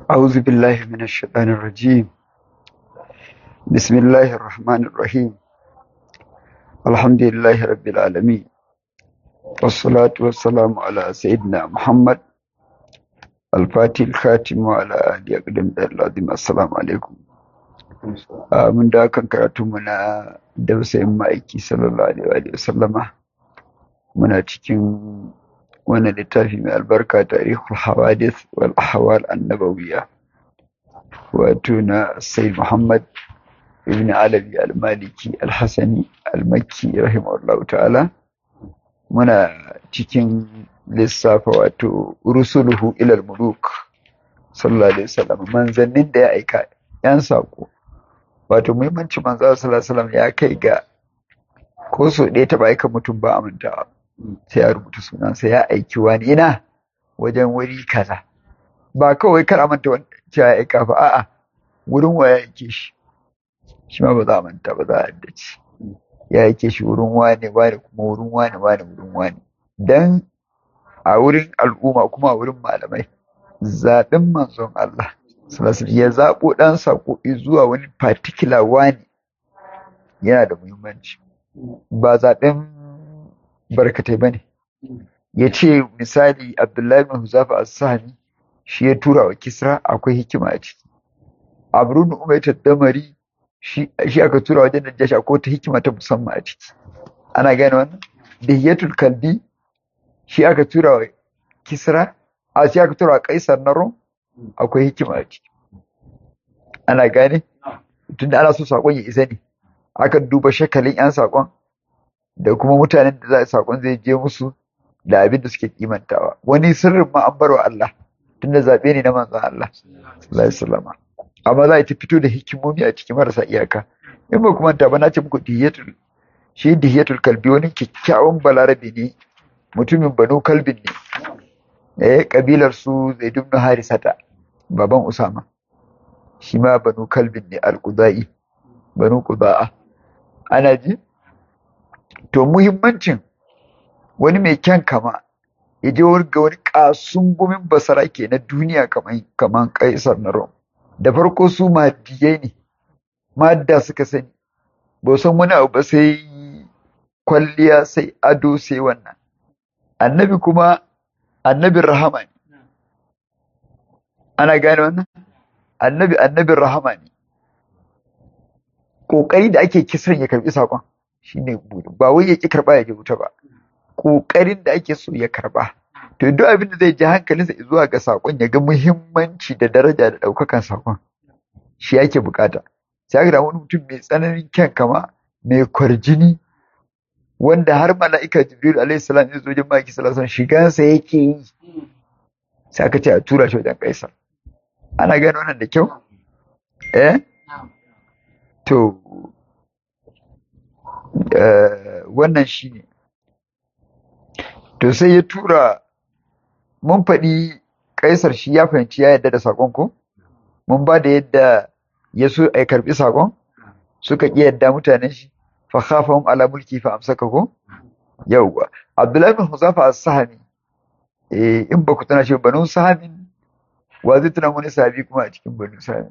أعوذ بالله من الشيطان الرجيم بسم الله الرحمن الرحيم الحمد لله رب العالمين والصلاة والسلام على سيدنا محمد الفاتح الخاتم وعلى آله أقدم العظيم السلام عليكم من da kan karatu muna dausayin ma'aiki sallallahu alaihi wa sallama muna cikin wannan littafi mai albarka tarihul hawadith wal ahwal annabawiyya wato na sayyid muhammad ibn alabi al-maliki al-hasani al-makki rahimahullah ta'ala muna cikin lissafa wato rusuluhu ilal muluk sallallahu alaihi wasallam manzannin da ya aika yan sako wato muhimmanci manzo sallallahu alaihi wasallam ya kai ga ko so ɗaya taɓa aika mutum ba amintawa sai ya rubuta sunansa ya aiki wani ina wajen wuri kaza ba kawai kar a manta cewa ya aika ba a'a wurin wa ya aike shi shi ma ba za a manta ba za a haddace ya aike shi wurin wane wane kuma wurin wane wane wurin wane dan a wurin al'umma kuma a wurin malamai zaɓin manzon Allah ya zaɓo ɗan saƙo zuwa wani particular wani yana da muhimmanci ba zaɓen barkatai ba ne ya ce misali abdullahi bin huzafa as-sahmi shi ya tura wa kisra akwai hikima a ciki abrun umayta damari shi aka tura wajen najashi akwai ta hikima ta musamman a ciki ana gane wannan dihiyatul kalbi shi aka tura wa kisra a shi aka tura wa kaisar na rom akwai hikima a ciki ana gane tunda ana so sakon ya isa ne akan duba shakalin yan sakon da kuma mutanen da za a sakon zai je musu da abin da suke kimantawa wani sirrin ma an barwa Allah tunda zaɓe ne na manzon Allah sallallahu alaihi wasallam amma za a ta fito da hikimomi a cikin marasa iyaka in ba kuma ta ba na ce muku dihiyatul shi dihiyatul kalbi wani kyakkyawan balarabe ne mutumin banu kalbin ne eh kabilar su zaid ibn harisata baban usama shi ma banu kalbin ne al-qudai banu qudaa ana ji to muhimmancin wani mai kyan kama ya je ga wani kasun gumin basara ke na duniya kaman kaisar na rom da farko su madiyai ne madda suka sani ba san wani abu ba sai kwalliya sai ado sai wannan annabi kuma annabin rahama ne ana gane wannan annabi annabin rahama ne ƙoƙari da ake kisan ya karɓi saƙon shine ba wai ya ƙi karɓa ya ji wuta ba ƙoƙarin da ake so ya karɓa to duk abin da zai ji hankalinsa zuwa ga saƙon ya ga muhimmanci da daraja da ɗaukakan saƙon shi ake bukata sai aka wani mutum mai tsananin kyan kama mai kwarjini wanda har mala'ika jibril alaihi salam ya zo jin maki sallallahu shigansa yake yi sai aka ce a tura shi wajen kaisar ana gane wannan da kyau eh to wannan shine to sai ya tura mun faɗi kaisar shi ya fahimci ya yadda da saƙon ko mun ba da yadda ya so a karɓi saƙon suka ƙi yadda mutanen shi fa khafahum ala mulki fa amsaka ko yawwa abdullahi bin huzafa as-sahmi eh in ba ku tana shi banu sahamin wa zai tuna wani sahabi kuma a cikin banu sahamin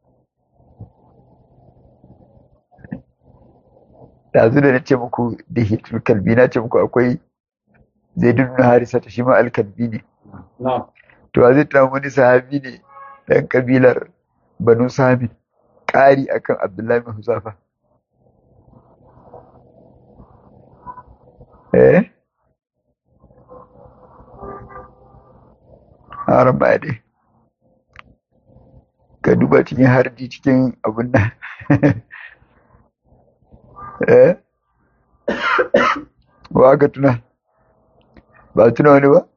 yanzu da na ce muku da hitul kalbi na ce muku akwai zai dunu harisa ta shi ma alkalbi ne to zai tuna wani sahabi ne ɗan kabilar banu sami ƙari akan abdullahi bin huzafa eh haram ba dai ka duba cikin harji cikin abun nan eh ba ka tuna ba tuna wani ba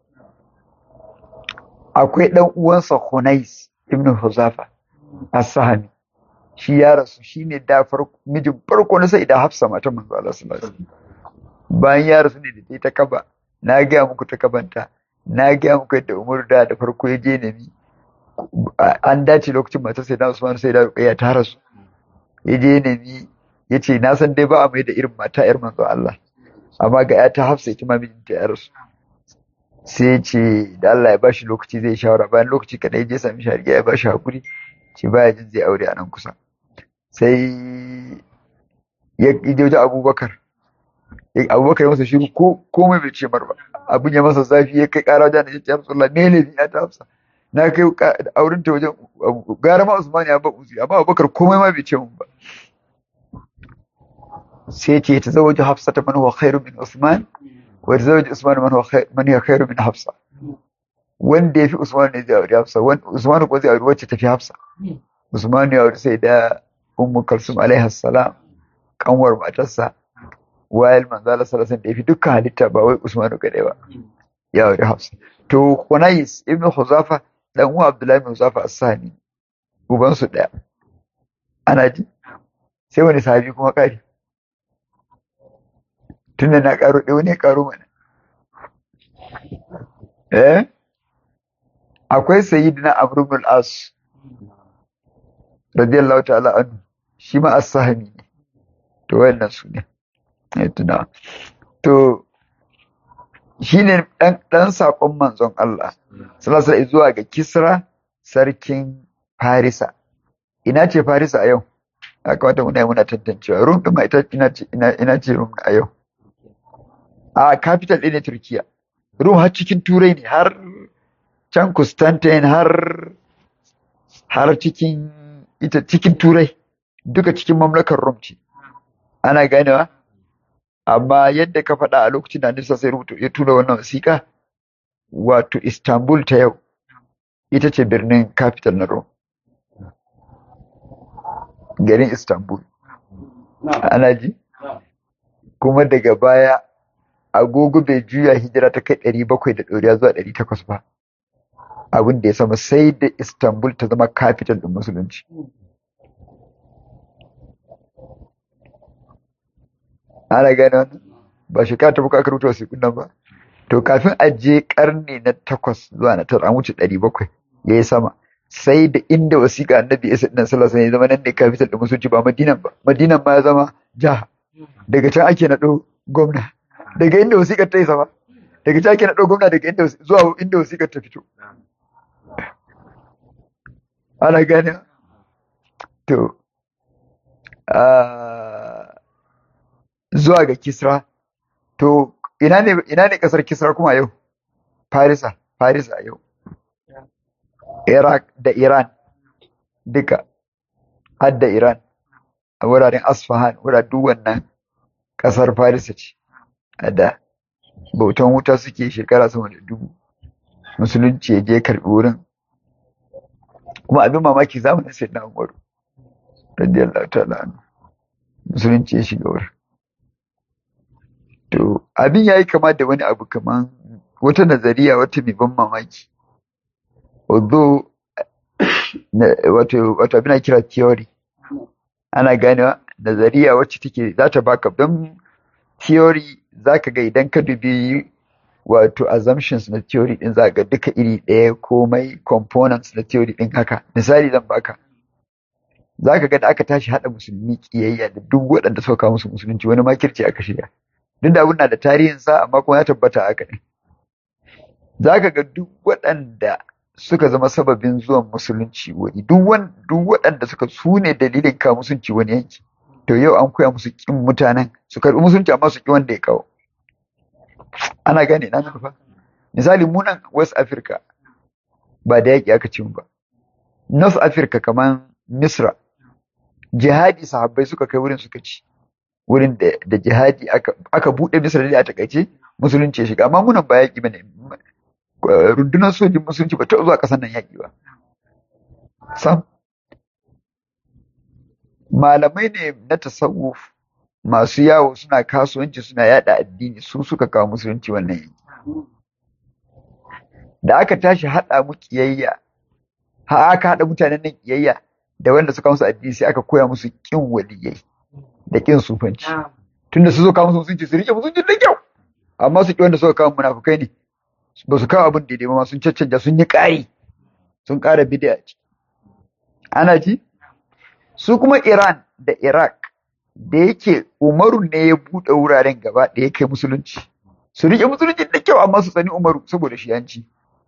akwai ɗan uwansa Hunais ibn Huzafa as-Sahami shi ya rasu shine da farko mijin farko na sai da Hafsa matan manzo Allah sallallahu alaihi bayan ya rasu ne da ta kaba na ga muku ta kabanta na ga muku yadda Umar da da farko ya je nemi an dace lokacin matar sai da Usman sai da Ruqayya ta rasu ya je nemi ya ce na san dai ba a mai da irin mata yar manzo Allah amma ga ya ta Hafsa ita ma mijinta ya rasu sai ya ce da Allah ya bashi lokaci zai shawara bayan lokaci kadai je sami shari'a ya bashi hakuri ce baya jin zai aure a nan kusa sai ya je wajen abubakar abubakar ya masa shiru ko komai bai ce mar ba abin ya masa zafi ya kai kara wajen da ya ce ya rasulullah me ne ya ta hafsa na kai auren ta wajen gara ma usman ya ba uzi amma abubakar komai ma bai ce mun ba sai ce ta zawaji hafsa ta man huwa khairu min usman wa ta zawaji usman man huwa man huwa khairu min hafsa wanda ya fi usman ne zai aure hafsa usman ko zai aure wacce ta fi hafsa usman ya aure sai da ummu kalsum alaiha salam kanwar matarsa wayal manzala sallallahu da ya fi dukkan halitta ba wai usman kadai ba ya aure hafsa to kunais ibnu huzafa dan uwa abdullahi ibn huzafa as-sani uban su daya ana ji sai wani sahabi kuma kari tunda na karo ɗaya wani karo mana eh akwai sayyidina amr ibn al-as radiyallahu ta'ala anhu shi ma as-sahmi ne to wayannan su ne ya tuna to shine dan dan sakon manzon Allah sallallahu alaihi zuwa ga Kisra sarkin Farisa ina ce Farisa a yau aka wata muna muna tantancewa Rum din ita ina ce ina ina ce Rum a yau a capital ɗin ne Turkiya Rum har cikin Turai ne har can Constantine har har cikin ita cikin Turai duka cikin mamlakar Rum ce ana ganewa amma yadda ka faɗa a lokacin da Nisa sai rubuta ya tura wannan wasiƙa wato Istanbul ta yau ita ce birnin capital na Rome garin Istanbul ana ji kuma daga baya agogo bai juya hijira ta kai ɗari bakwai da ɗoriya zuwa ɗari takwas ba abin da ya sama sai da Istanbul ta zama capital ɗin musulunci ana gane wannan ba shekara ta buka aka rubuta wasiƙun nan ba to kafin a je karni na takwas zuwa na tara an wuce ɗari bakwai ya yi sama sai da inda wasiƙa annabi isa ɗin sallallahu alaihi zama nan ne capital da musulunci ba madinan ba madinan ma ya zama jiha daga can ake naɗo gwamna daga inda wasiƙar ta yi sama daga can ake naɗo gwamna daga inda zuwa inda wasiƙar ta fito ana gane to zuwa ga Kisra. To, ina ne, ina ne ƙasar Kisra kuma yau? Farisa, Farisa yau. Iraq da Iran, duka, har da Iran, a wuraren Asfahan, wuraren duk wannan ƙasar Farisa ce, a da bautan wuta suke shekara sama da dubu. Musulunci ya je karɓi wurin. Kuma abin mamaki zamanin sai na Umaru, radiyallahu ta'ala anhu. Musulunci ya shiga wurin. To, abin ya yi kama da wani abu kaman wata nazariya wata mai ban mamaki. Although, wato, wato abin kira theory. Ana ganewa nazariya wacce take za ta baka don theory za ka ga idan ka dubi wato assumptions na theory din za ga duka iri ɗaya komai components na theory din haka. Misali zan baka. Za ka ga da aka tashi haɗa musulmi ƙiyayya da duk waɗanda suka kawo musu musulunci wani makirci aka shiga. duk da abin na da tarihinsa amma kuma ya tabbata haka ne za ka ga duk waɗanda suka zama sababin zuwan musulunci wani duk waɗanda suka su ne dalilin kawo musulunci wani yanki to yau an koya musu ƙin mutanen su karɓi musulunci amma su ƙi wanda ya kawo ana gane na nufa misali munan west africa ba da yaƙi aka ci ba north africa kamar misra jihadi sahabbai suka kai wurin suka ci wurin da jihadi aka buɗe misra da a takaice musulunci ya shiga amma munan ba yaƙi bane rundunar sojin musulunci ba ta zuwa ƙasar nan yaƙi ba sam malamai ne na tasawuf masu yawo suna kasuwanci suna yada addini su suka kawo musulunci wannan yanki da aka tashi haɗa mu kiyayya ha aka haɗa mutanen nan kiyayya da wanda suka musu addini sai aka koya musu kin waliyai da kin sufanci tunda su zo kawo musu musulunci su rike musulunci da kyau amma su ki wanda suka kawo munafukai ne ba su kawo abin daidai ba sun caccanja sun yi ƙari sun ƙara bid'a ana ji su kuma Iran da Iraq da yake Umaru ne ya buɗe wuraren gaba da ya kai musulunci su rike musulunci da kyau amma su tsani Umaru saboda shi yanci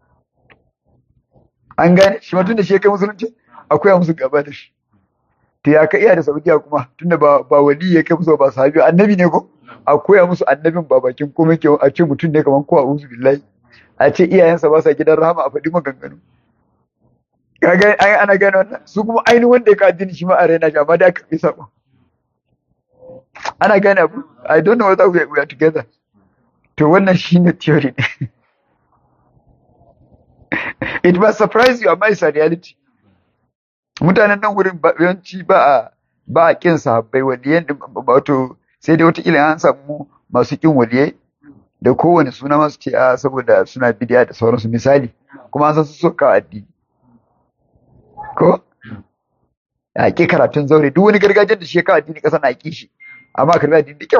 an gane shi tun da shi ya kai musulunci akwai musu gaba da shi to ya ka iya da Saudiya kuma tunda ba ba wali ya kai musu ba sahabi annabi ne ko akwai musu annabin ba bakin komai ke a ce mutum ne kaman ko a'udhu billahi a ce iyayensa ba sa gidan rahama a faɗi maganganu kaga ai ana gane wannan su kuma ainihin wanda ya ka addini shi ma a raina shi amma da aka fi sabo ana gane abu i don't know whether we are, we are together to wannan shine theory ne it must surprise you amma it's a reality mutanen nan wurin yawanci ba a ba a kin sahabbai waliyan wato sai dai wata an samu masu kin waliyai da kowane suna masu ce a saboda suna bidiya da sauransu misali kuma an san su soka addini ko a ƙi karatun zaure duk wani gargajiyar da shi ya kawo addini ƙasa na ƙi shi amma karbi addini da kyau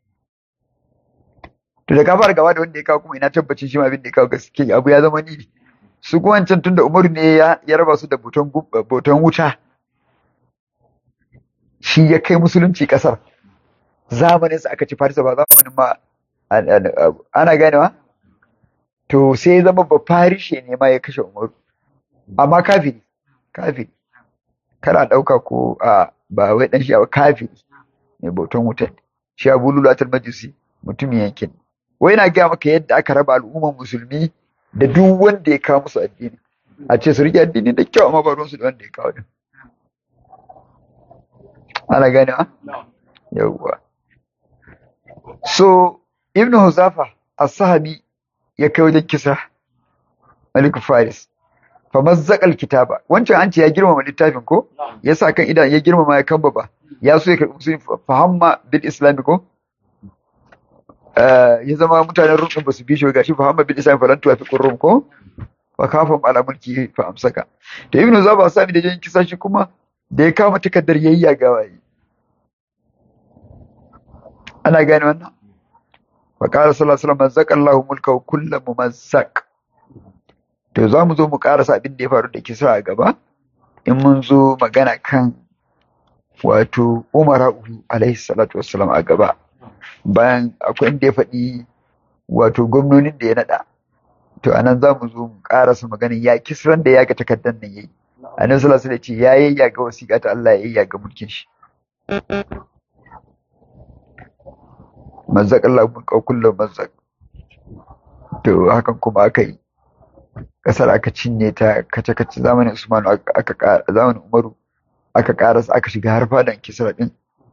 to da ka fara gaba da wanda ya kawo kuma ina tabbacin shi ma abin da ya kawo gaske abu ya zama ni su kuma wancan tunda umaru ne ya raba su da boton wuta shi ya kai musulunci ƙasar zamanin sa aka ci farisa ba zamanin ma ana ganewa to sai zama ba farishe ne ma ya kashe umaru amma kafiri kafiri kana ɗauka ko a ba wai ɗan shi a kafiri mai bautan wutan shi abu lulatar majusi mutumin yankin wai na gaya maka yadda aka raba al'ummar musulmi da duk wanda ya kawo musu addini a ce su rike addini da kyau amma ba ruwansu da wanda ya kawo din ana gane ha yawwa so ibnu huzafa as-sahabi ya kai wajen kisa malik faris fa mazzaqal kitaba wancan an ce ya girmama littafin ko ya sa kan idan ya girmama ya kambaba ya so ya karbi musulmi fahamma bil islami ko ya zama mutanen rum ba su bi shi gashi fahamma bil islami falan tuwa fi qurrum ko fa kafam ala mulki fa amsaka to ibnu zaba sami da jin kisa shi kuma da ya kama takaddar yayya gawayi ana gane wannan fa qala sallallahu alaihi wasallam mazzaqallahu mulkahu kullu mumazzaq to za mu zo mu karasa abin da ya faru da kisa a gaba in mun zo magana kan wato umara alaihi salatu wassalam a gaba bayan akwai inda ya faɗi wato gwamnonin da ya naɗa to anan za mu zo mu karasa maganin ya kisran da ya ga takardar nan yayi annabi sallallahu alaihi ce ya yayya ga wasiƙa ta Allah ya yayya ga mulkin shi mazzaqallahu mulka kullu mazzaq to hakan kuma aka yi kasar aka cinye ta kace-kace zamanin Usmanu aka ƙara zamanin Umaru aka ƙarasa aka shiga har fadan Kisra din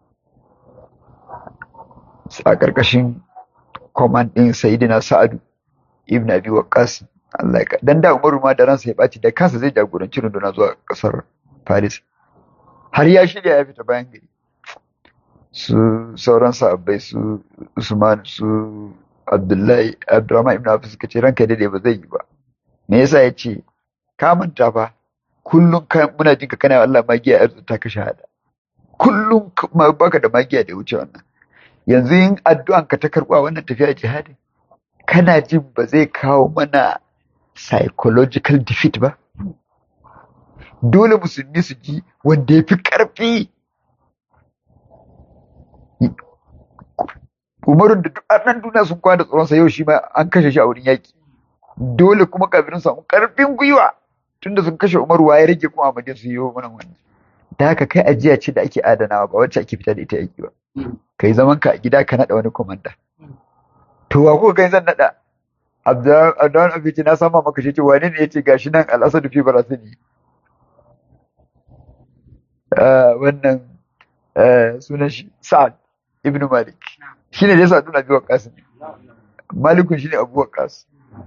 a ƙarƙashin command din Sayyidina Sa'adu ibn Abi Waqqas Allah ya dan da Umaru ma da ransa ya baci da kansa zai jagoranci runduna zuwa ƙasar Paris har ya shirya ya fita bayan gari su sauran sahabbai su Usman su Abdullahi Abdurrahman ibn Auf suka ce ranka dade ba zai yi ba me yasa ya ce ka manta fa kullum muna jinka kana Allah magiya arzu ta ka shahada kullum baka da magiya da wuce wannan yanzu yin addu'an ka ta karɓa wannan tafiya jihadin kana jin ba zai kawo mana psychological defeat ba dole musulmi su ji wanda ya fi ƙarfi umarun da duk annan duniya sun kwana da tsoronsa yau shi ma an kashe shi a wurin yaƙi dole kuma kafirin samu karfin gwiwa tunda sun kashe Umar ya rage kuma Ahmadiyya su yi mana wannan da haka kai ajiya ce da ake adanawa ba wacce ake fita da ita yaki ba kai zaman ka a gida ka nada wani komanda to wa kuka kai zan nada Abdurrahman Abiji na sama maka shi ce wane ne yace gashi nan Al-Asad fi Barasini wannan sunan shi Sa'ad ibn Malik shine da yasa Abdul Abi Waqqas Malikun shine Abu Waqqas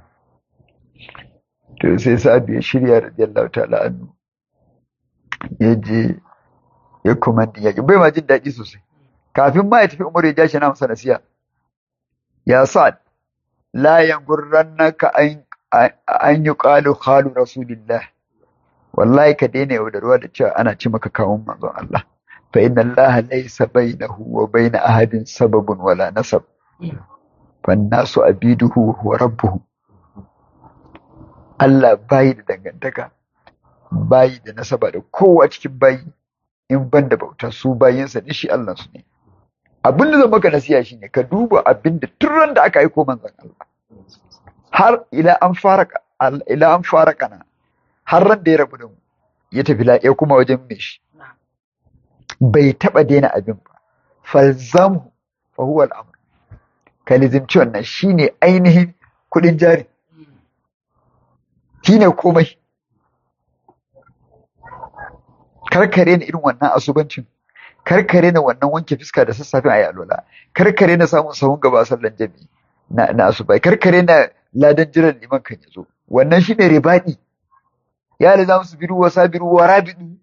to sai sa'ad ya shirya radiyallahu ta'ala anhu ya je ya komandi yaƙi bai ma jin daɗi sosai kafin ma ya tafi umar ya ja shi na masa nasiya ya sa'ad la yangurrannaka an an yuqalu khalu rasulillah wallahi ka daina yaudarwa da cewa ana ci maka kawun manzon Allah fa inna Allah laysa bainahu wa bain ahadin sababun wala nasab fa nasu abiduhu wa rabbuhu Allah bayi da dangantaka, bayi da nasaba da kowa cikin bayi, in ban da bauta su bayinsa ne shi Allah su ne. abin da zan maka nasiya shine ka duba abin da tun da aka aiko manzon Allah har ila an fara ila an fara kana har ran da ya rabu da mu ya tafi lafiya kuma wajen me shi bai taba daina abin ba falzamu fa huwa al-amr ka lizimci wannan shine ainihin kudin jari shine komai karkare na irin wannan asubancin karkare na wannan wanke fiska da sassafe a yalola karkare na samun sahun gaba sallan jami'i na na asubai karkare na ladan jiran liman kan yazo wannan shine ribadi ya da zamu su biru wa sabiru wa rabidu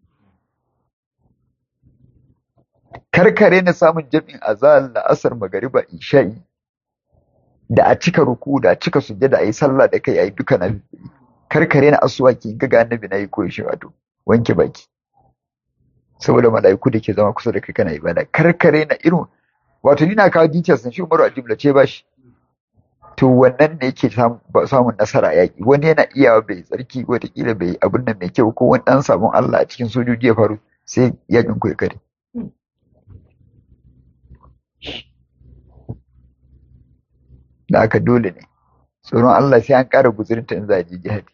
karkare na samun jami'in azal da asar magariba isha'i da a cika ruku da a cika sujjada a yi sallah da kai a yi duka na karkare na asuwaki ga ga annabi na yi koyi shi wato wanke baki saboda mala'iku da ke zama kusa da kai kana ibada karkare na irin wato ni na kawo details shi Umaru a jumlace ba shi to wannan ne yake samun nasara a yaƙi wani yana iyawa bai tsarki wataƙila bai abin nan mai kyau ko wani ɗan sabon Allah a cikin sojoji ya faru sai yaƙin ku ya kare da aka dole ne tsoron Allah sai an ƙara guzurinta in za a je jihadi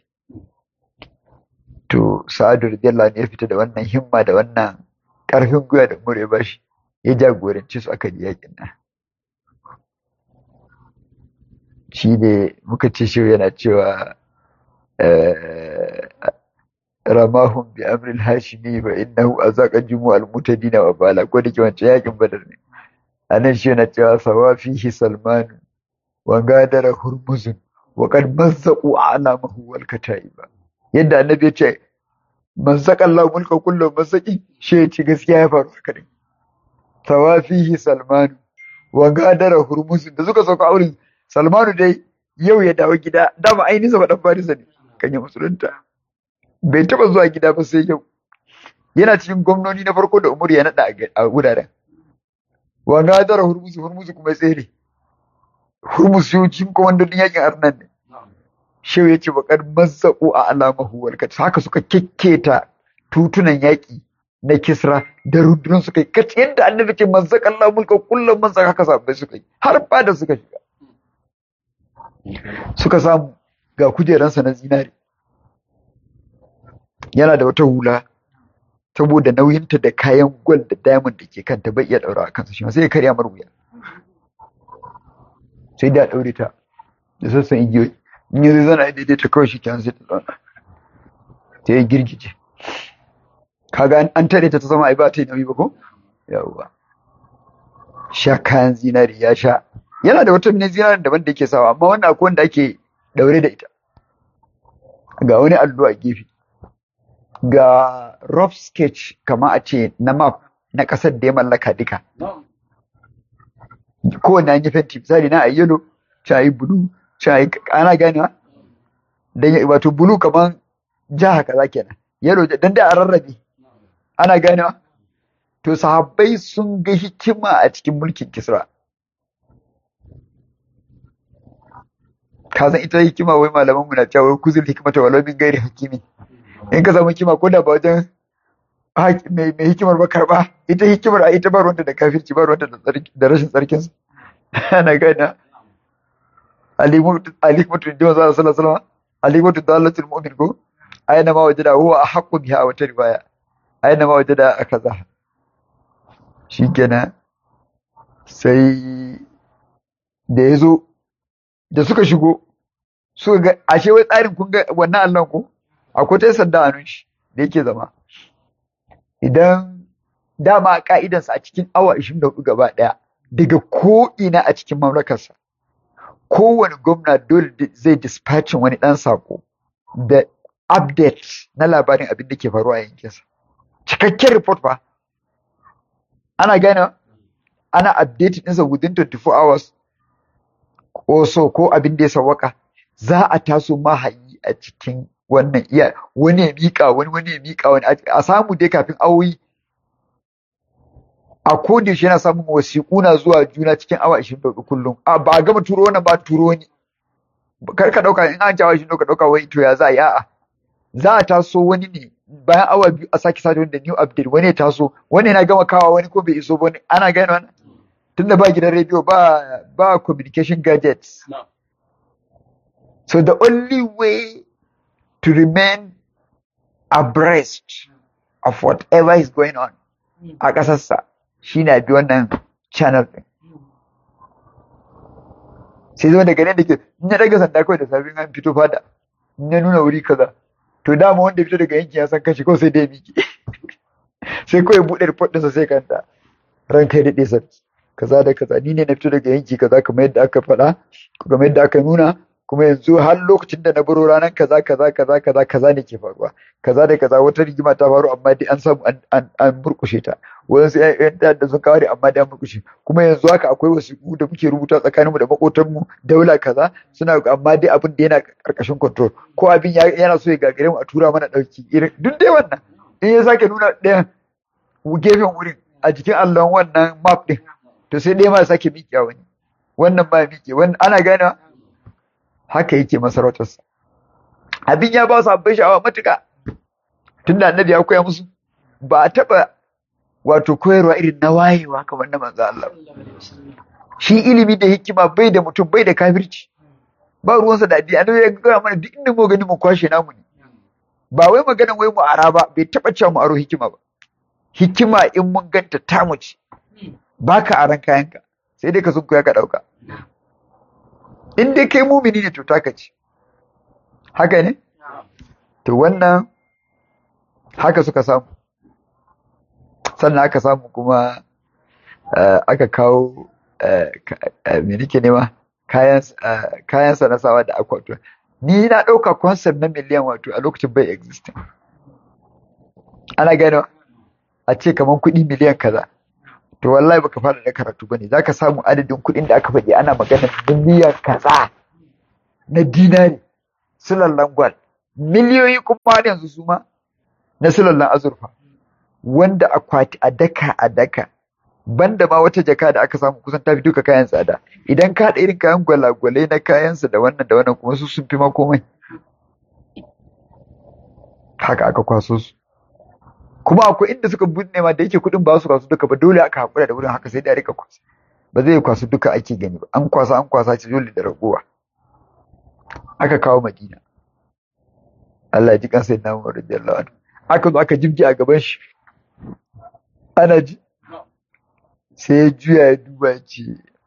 to sa'adu radiyallahu ne ya fita da wannan himma da wannan ƙarfin gwiwa da mure ba shi ya jagoranci su aka yakin nan shi ne muka ce shi yana cewa ramahun bi amril hashimi ba innahu azaqa jumu al mutadina wa bala ko da ke wancan yakin badar ne anan shi yana cewa sawafihi salman wa gadara hurmuzun wa qad mazzaqu alamahu wal kataiba yadda annabi ya ce man saka Allah mulka kullum masaki shi ya ci gaskiya ya faru haka ne tawafihi salmanu wa gadara hurmusin da suka sauka auren salmanu dai yau ya dawo gida dama ainihin sa dan farisa ne kan yi musulunta bai taba zuwa gida ba sai yau yana cikin gwamnoni na farko da umar ya nada a wuraren wa gadara hurmusi hurmusi kuma tsere hurmus yau cikin kwamandodin yakin arnan ne shehu ya ce bakar mazzaƙo a alamahu walkat haka suka kekketa tutunan yaƙi na kisra da rundunar suka yi kaci yadda annabi ce mazzaƙan Allah mulka kullum man haka sabbai suka yi har fada suka shiga suka samu ga kujeransa na zinari yana da wata hula saboda nauyinta da kayan gwal da diamond da ke kanta bai iya ɗaura a kansa shi sai ya karya mar wuya sai da ɗaure ta da sassan igiyoyi in yi zana daidai ta kawai shi kyan sai ta zauna ta yi girgije kaga an tare ta ta zama ai ba ta yi nauyi ba ko yawwa sha kayan zinari ya sha yana da wata mini zinarin daban da yake sawa amma wannan akwai wanda ake daure da ita ga wani allo a gefe ga rough sketch kama a ce na map na ƙasar da ya mallaka duka kowane an yi fenti misali na a yellow ta yi blue shayi ana ganewa dan wato bulu kaman jaha kaza kenan yalo dan da a rarrabe ana ganewa to sahabbai sun ga hikima a cikin mulkin kisra ka san ita hikima wai malaman mu na cewa wai kuzul hikmata walau min gairi hakimi in ka samu hikima ko da ba wajen mai hikimar ba karba ita hikimar a ita ba ruwanta da kafirci ba ruwanta da rashin tsarkinsa ana ganewa alikmatu da manzo sallallahu alaihi wasallam alikmatu dalatul mu'min ko aina ma wajada huwa ahqqu biha wa riwaya aina ma wajada akaza shikenan sai da yazo da suka shigo suka ga ashe wai tsarin kun ga wannan Allah ko akwai ta sanda a shi da yake zama idan dama ka'idansa a cikin awa 24 gaba daya daga ko ina a cikin mamlakarsa kowane gwamna dole zai dispatchin wani ɗan sako da update na labarin abin da ke faruwa a yankinsa. Cikakken report fa. Ana gane ana update ɗinsa within 24 hours ko so ko abin da ya sawaka za a taso mahayi a cikin wannan iya wani ya miƙa wani wani ya miƙa wani a samu dai kafin awoyi a koda shi yana samun wasiƙu na zuwa juna cikin awa 24 kullum a ba a gama turo wannan ba turo ni kar ka dauka in an jawo shi ka dauka wai to ya za a yi a'a za a taso wani ne bayan awa biyu a sake sake da new update wani ya taso wani yana gama kawa wani ko bai iso ba wani ana gane wannan tunda ba gidan rediyo ba ba communication gadgets so the only way to remain abreast of whatever is going on a ƙasarsa shi na bi wannan channel ɗin sai zo daga nan da ke in ya daga sanda kawai da safin an fito fada in ya nuna wuri kaza to dama wanda fito daga yankin ya san kashi kawai sai dai miki sai kawai buɗe report ɗinsa sai kanta ran kai daɗe sarki kaza da kaza ni ne na fito daga yanki kaza kamar yadda aka faɗa kamar yadda aka nuna kuma yanzu har lokacin da na baro ranar kaza kaza kaza kaza kaza ne ke faruwa kaza da kaza wata rigima ta faru amma dai an samu an an murkushe ta wasu ƴan da sun kawo amma dai an murkushe kuma yanzu haka akwai wasiƙu da muke rubuta tsakaninmu da maƙotanmu daula kaza suna amma dai abin da yana ƙarƙashin control ko abin yana so ya gagare mu a tura mana ɗauki irin duk dai wannan in ya sake nuna ɗayan gefen wurin a jikin allon wannan map ɗin to sai ɗaya ma sake miƙe wani wannan ma miƙe wannan ana ganewa haka yake masarautarsa abin ya ba su abin sha'awa matuka tun da annabi ya koya musu ba a taɓa wato koyarwa irin na wayewa kamar na manzo Allah shi ilimi da hikima bai da mutum bai da kafirci ba ruwansa da addini annabi ya gaya mana duk inda mu gani mu kwashe namu ne ba wai magana wai mu ara ba bai taɓa cewa mu aro hikima ba hikima in mun ganta tamu ce baka aran kayanka sai dai ka sun ya ka ɗauka in dai kai mumini ne to taka ce haka ne to wannan haka suka samu sannan aka samu kuma aka kawo me nake nema kayan sa na sawa da akwato ni na ɗauka concept na miliyan wato a lokacin bai existing ana gano a ce kamar kuɗi miliyan kaza to wallahi baka fara da karatu bane zaka samu adadin kuɗin da aka faɗi ana magana miliyan kaza na dinari sulallan gwal miliyoyi kuma har yanzu su ma na sulallan azurfa wanda akwati a daka a daka banda ma wata jaka da aka samu kusan tafi duka kayan tsada idan ka haɗa irin kayan gwalagwalai na kayansa da wannan da wannan kuma su sun fi ma komai haka aka kwaso su kuma akwai inda suka binne ma da yake kuɗin ba su kwasu duka ba dole aka haƙura da wurin haka sai da rika kwasa ba zai kwasu duka ake gani ba an kwasa an kwasa ce dole da ragowa aka kawo madina Allah ya ji kansa ya namu radiyallahu anhu aka zo aka jibge a gaban shi ana ji sai ya juya ya duba ce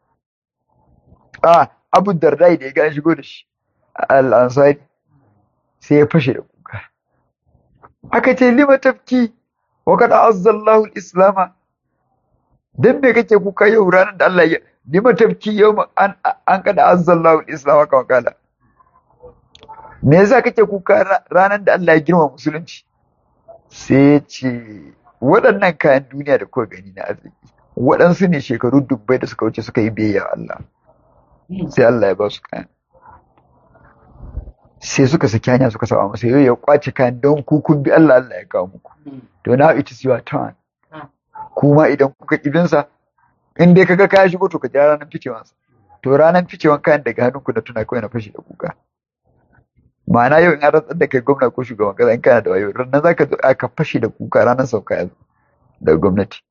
a abu dardai da ya ga shigo da shi al-ansari sai ya fashe da kuka aka ce lima tafki wa kada azzallahu al-islama dan me kake kuka yau ranar da Allah ya lima tafki yau an an kada azzallahu al-islama kawai kala me yasa kake kuka ranar da Allah ya girma musulunci sai ya ce waɗannan kayan duniya da kuka gani na arziki waɗansu ne shekaru dubbai da suka wuce suka yi biyayya Allah sai Allah ya ba su kayan sai suka saki hanya suka saba masa yau ya kwace kayan don ku kun bi Allah Allah ya kawo muku to now it is your turn kuma idan kuka kibinsa in dai kaga kaya shigo to ka jira ranar ficewansa to ranar ficewan kayan daga hannunku na tuna kawai na fashi da kuka ma'ana yau in an rantsar da kai gwamna ko shugaban kasa in kana da wayo ranar zaka zo aka fashe da kuka ranar sauka yanzu daga gwamnati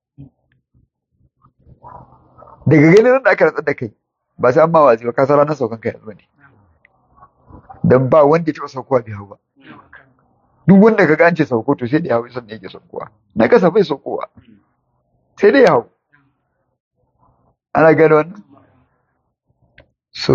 daga ganin da aka rantsar da kai ba sai an ma wazi ba ka san ranar saukan kai yanzu ne dan ba wanda ya taɓa saukowa bai hau ba duk wanda ka gance sauko to sai da ya hau sannan yake saukowa na kasa bai saukowa sai dai ya hau ana gano wannan so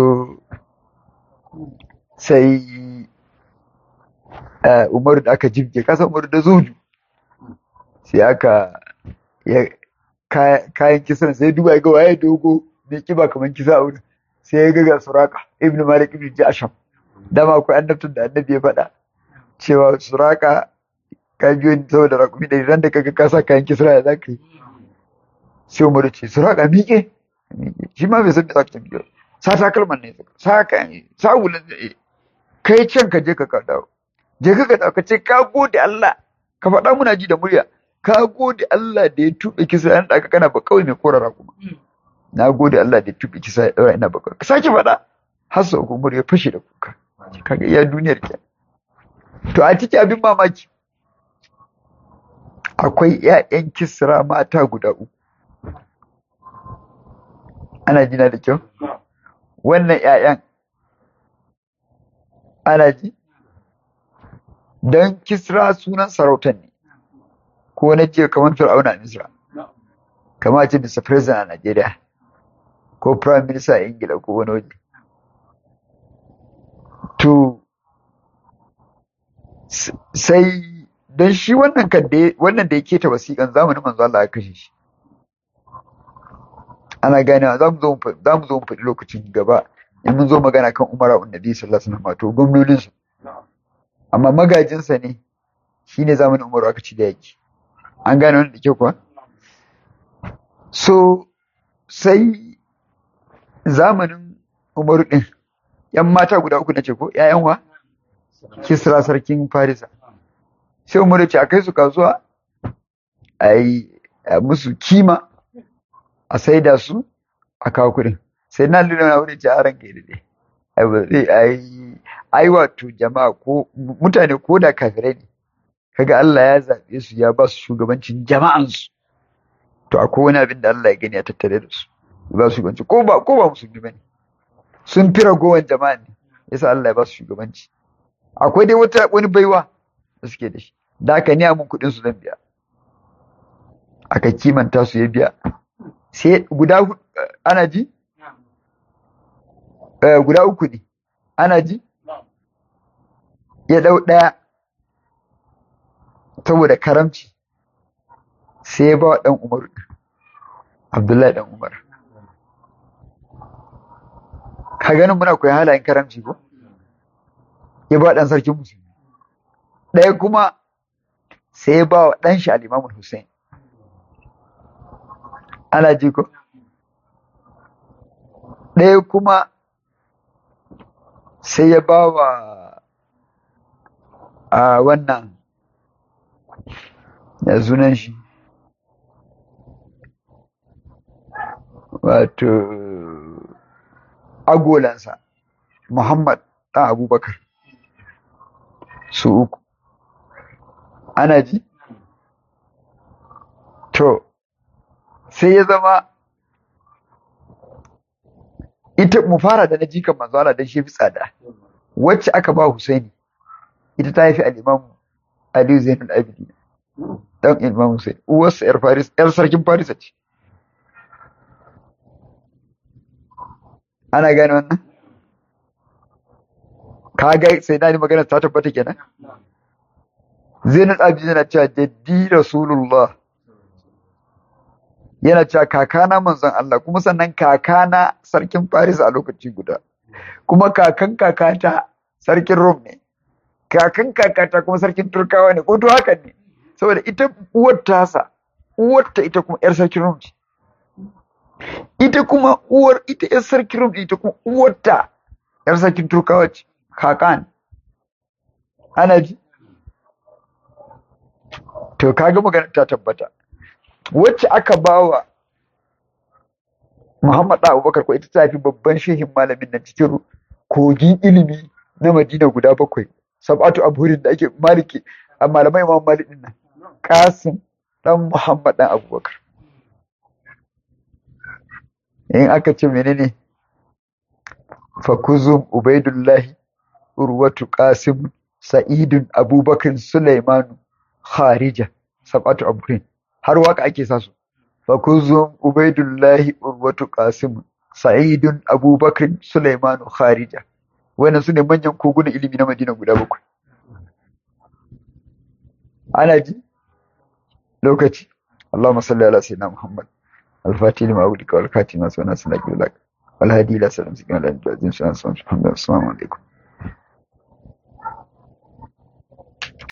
sai umaru da aka jibge kasa umaru da zuju sai aka kayan kisan sai duba ga waye dogo mai kiba kamar kisa a wurin sai ya ga suraka ibnu malik ibnu jasham dama akwai annabtun da annabi ya faɗa cewa suraka ka biyo ni saboda rakumi da ran da kaga ka sa kayan kisra ya zaka yi sai umaru ce suraka miƙe shi ma bai san da zaka tafi sa takalman ne sa kayan sa wulan kai can ka je ka ka dawo je ka ka dawo ka ce ka gode Allah ka faɗa muna ji da murya ka gode Allah da ya tuɓe kisa yan da kana ba kawai mai korara kuma na gode Allah da ya tuɓe kisa ya ɗaura ina ba kawai ka sake faɗa har sau kuma ya fashe da kuka kaga iya duniyar ke to a cikin abin mamaki akwai ƴaƴan kisra mata guda uku ana jina da kyau wannan ‘ya'yan ana ji don kisra sunan sarautan ne ko na ce kamar fir'auna a misra kama ce mr president a nigeria ko prime minister a ingila ko wani waje to sai don shi wannan kan da wannan da ya keta wasiƙan zamanin manzo Allah ya kashe shi ana ganewa za mu zo za mu zo mu faɗi lokacin gaba in mun zo magana kan Umar ibn Nabi sallallahu alaihi wasallam to gwamnonin su amma magajin sa ne shine zamanin Umar aka ci da yaki an gane wannan da ke kuwa so sai zamanin Umar din yan mata guda uku nace ko ƴaƴan wa Kisra sarkin Farisa sai Umar ya ce a kai su kasuwa a yi musu kima a saida su a kawo kuɗin sai na lura na wani ce a ranka da dai ai wato jama'a ko mutane ko da kafirai ne kaga Allah ya zaɓe su ya ba su shugabancin jama'ansu to akwai wani abin da Allah ya gani a tattare da su ya ba su shugabanci ko ba ko ba musulmi bane sun fi ragowar jama'a ne yasa Allah ya ba su shugabanci akwai dai wata wani baiwa da suke da shi da aka niya mun kuɗin su zan biya aka kimanta su ya biya sai guda ana ji guda uku ne ana ji ya ɗau ɗaya saboda karamci sai ya ba wa ɗan umar abdullahi ɗan umar ka ganin muna koyi halayen karamci ko ya ba ɗan sarkin musulmi ɗaya kuma sai ya ba wa ɗan shi al'imamun hussein ana ji ko ɗaya kuma sai ya ba wa a wannan ya sunan shi wato agolansa muhammad ɗan abubakar su uku ana ji to sai ya zama ita mu fara da na jikan manzo Allah dan shi fi tsada wacce aka ba Husaini ita ta haifi al-Imam Ali Zainul Abidin dan Imam Husaini uwarsa yar Faris yar sarkin Faris ce ana gane wannan kaga sai na ni magana ta tabbata kenan Zainul Abidin yana cewa jaddi Rasulullah yana cewa kakana manzon Allah kuma sannan kakana sarkin Faris a lokaci guda kuma kakan kakata sarkin Rom ne kakan kakata kuma sarkin Turkawa ne ko to hakan ne saboda ita uwar tasa uwar ta ita kuma yar sarkin Rom ce ita kuma uwar ita yar sarkin Rom ita kuma uwar ta yar sarkin Turkawa ce kakan ana ji to kaga magana ta tabbata wacce aka bawa Muhammad da Abubakar ko ita ta fi babban shehin malamin nan cikin kogin ilimi na Madina guda bakwai sab'atu abhurin da ake maliki a malamai Imam Malik din nan Qasim dan Muhammad dan Abubakar in aka ce menene fakuzum ubaidullahi urwatu qasim sa'idun abubakar sulaimanu kharija sab'atu abhurin har waka ake sa su fakuzum ubaidullahi urwatu qasim sa'idun abubakar sulaimanu kharija wannan su ne manyan kogunan ilimi na madina guda bakwai ana ji lokaci اللهم صل على سيدنا محمد الفاتح لما أغلق والكاتم ما سوى ناس لك والهادي إلى سلام سيدنا العزيز السلام عليكم